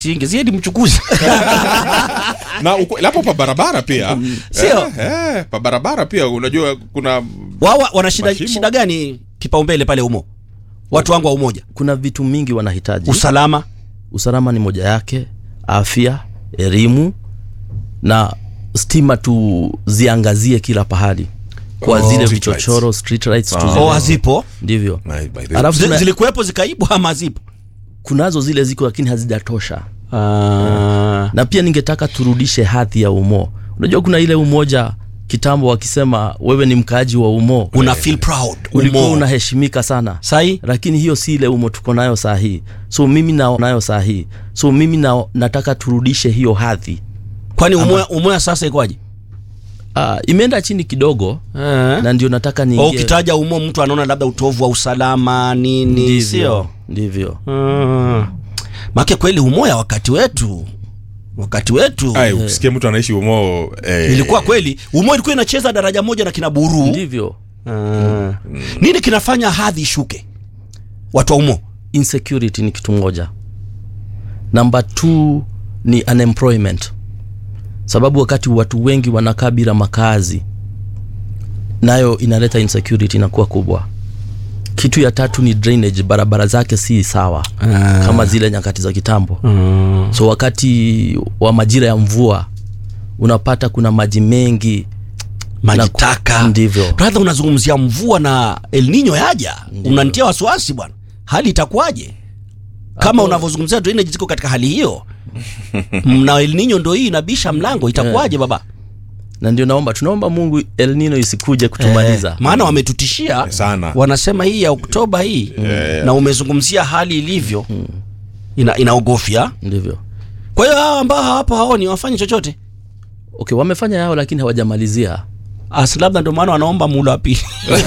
singezie ni mchukuzi na uko- lapo pa barabara pia Sio? eh, eh, pa barabara pia unajua kuna wao wana shida, Mashimo. shida gani kipaumbele pale umo watu wangu wa umoja kuna vitu mingi wanahitaji usalama usalama ni moja yake afya elimu na stima tuziangazie kila pahali kwa Oh, zile street vichochoro street lights Ah. tuzi- oh, hazipo ndivyo Na, by the way, Alafu Zi- tuna- zilikuwepo zikaibwa ama hazipo kunazo zile ziko lakini hazijatosha Ah. na pia ningetaka turudishe hadhi ya umo unajua kuna ile umoja kitambo wakisema wewe ni mkaaji wa umo una feel proud ulikuwa umo. unaheshimika sana sahi lakini hiyo si ile umo tuko nayo saa hii so mimi na, nayo saa hii so mimi na, nataka turudishe hiyo hadhi kwani umoya, umoya sasa ikoje uh, imeenda chini kidogo na ndio nataka Oh, niingie ukitaja umo mtu anaona labda utovu wa usalama nini ndivyo sio ndivyo mm. make kweli umoya wakati wetu wakati wetu ai, ukisikia mtu anaishi umo eh, ilikuwa kweli umo ilikuwa inacheza daraja moja na kina buru ndivyo Ah. nini kinafanya hadhi ishuke watu wa umo insecurity ni kitu moja namba t ni unemployment sababu wakati watu wengi wanakaa bila makazi nayo inaleta insecurity inakuwa kubwa kitu ya tatu ni drainage barabara zake si sawa kama zile nyakati za kitambo so wakati wa majira ya mvua unapata kuna maji mengi maji Na- taka ndivyo. brother unazungumzia mvua na el nino yaja unanitia wasiwasi bwana hali itakuwaje kama Hapo- unavyozungumzia drainage ziko katika hali hiyo na el nino ndo hii inabisha mlango itakuwaje baba na ndio naomba tunaomba mungu el nino isikuje kutumaliza Eh, maana wametutishia sana wanasema hii ya oktoba hii na umezungumzia hali ilivyo ina, inaogofya ndivyo kwa hiyo hawa ambao hawapo haoni wafanye chochote okay wamefanya yao lakini hawajamalizia Asi labda ndio maana wanaomba muda wa pili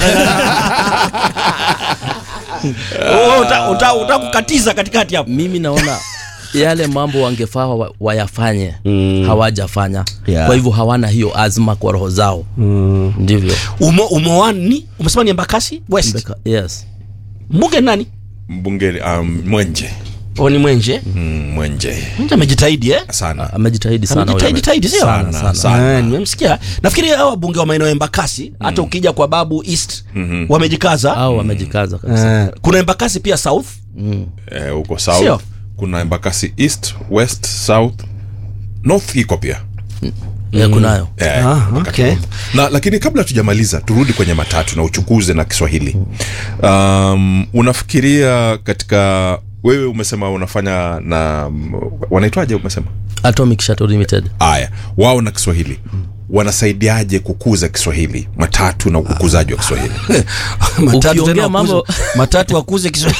Oh, uta- uta- utakukatiza katikati hapo mimi naona yale mambo wangefaa wa, wayafanye Mm. hawajafanya Yeah. kwa hivyo hawana hiyo azma kwa roho zao ndivyo umo umowani umesema ni embakasi west Mbeka- yes mbunge ni nani mbunge um, mwenje o ni mwenje mm, mwenje mwenje amejitahidi eh sana amejitahidi sana huyo. amejitahidi tahidi sio Sana, sana. sana. Eh, nimemsikia nafikiri hao wabunge wa maeneo ya embakasi hata ukija kwa babu east wamejikaza au wamejikaza kabisa Eh, kuna embakasi pia south mm. Eh, huko south Sio? kuna embakasi east west south north iko pia yeah, kunayo Eh, Ah, wakati okay. wote. na lakini kabla tujamaliza turudi kwenye matatu na uchukuzi na kiswahili um, unafikiria katika wewe umesema unafanya na mm, wanaitwaje umesema atomic shuttle limited aya wao na kiswahili wanasaidiaje kukuza kiswahili matatu na ukuzaji wa kiswahili matatu Ukiongea tena mambo- wakuze- matatu wakuze Kiswahili.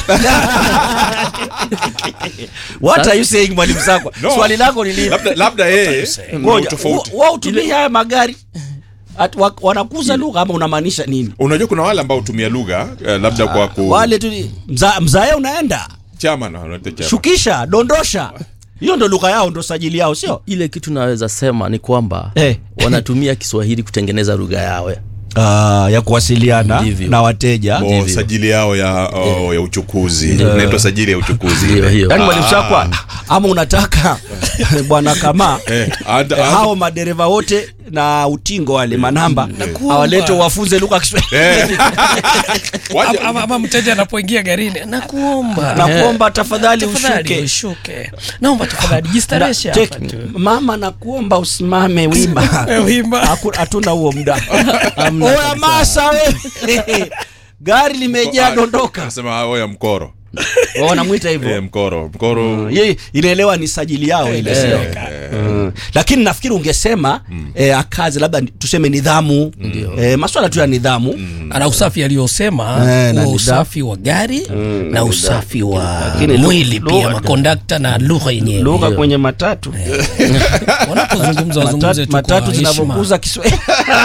What are you saying mwalimu Sakwa? No. Swali lako ni lipi? labda labda yeye ndio Ngoja, tofauti wa- wao utumie haya magari At, wa, wanakuza lugha ama unamaanisha nini? unajua kuna wale ambao hutumia lugha eh, labda kwa ku Wale tu ni- mza, mzae unaenda chama na wanaita chama. shukisha dondosha, hiyo ndo lugha yao, ndo sajili yao, sio ile kitu naweza sema ni kwamba Eh. wanatumia kiswahili kutengeneza lugha yawe uh, ya kuwasiliana Ndivyo. na wateja. O, Ndivyo. sajili yao ya oh, ya uchukuzi inaitwa sajili ya uchukuzi Ndiyo, ile. hiyo. Yaani mwalimu Sakwa, ama unataka bwana kama Eh, ada- Eh, ada- hao madereva wote na utingo wale manamba Nakuomba. awalete wafunze lugha ya Kiswahili Eh. Waje- ama, ama, ama mteja anapoingia garini nakuomba nakuomba tafadhali tafadhali ushuke ushuke naomba tafadhali jistareshe Na- hapa take- tu mama nakuomba usimame wima Eh, wimba Haku- hatuna huo muda Hamna oya kabisa. masa we gari limejaa dondoka Anasema hao ya mkoro wanamwita eh, hivyo mkoro mkoro Ye, inaelewa ni sajili yao ile sio Mm. lakini nafikiri ungesema eh, akazi labda ni- tuseme nidhamu eh, maswala tu ya nidhamu ana usafi aliyosema Eh, na huo nidhamu. usafi wa gari na usafi wa Lakini lu- mwili lugha- pia makondakta na lugha yenyewe lugha kwenye matatu wanapozungumza wazungumze matatu, tu matatu kwa heshima zinavyokuza Kiswahili.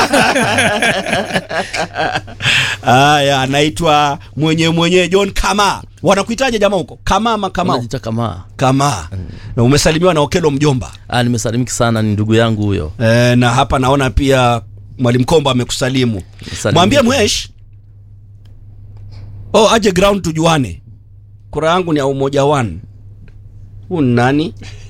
Haya, anaitwa mwenye mwenye John Kama. Wanakuitaje jamaa huko? Kama ama Kama? Wanajiita kama Kama. Na umesalimiwa na Okelo mjomba. ah, nimesalimiki sana ni ndugu yangu huyo E, na hapa naona pia Mwalimu Komba amekusalimu. Salimika. Mwambie Mwesh. Oh, aje ground tujuane. Kura yangu ni ya umoja one. huu ni nani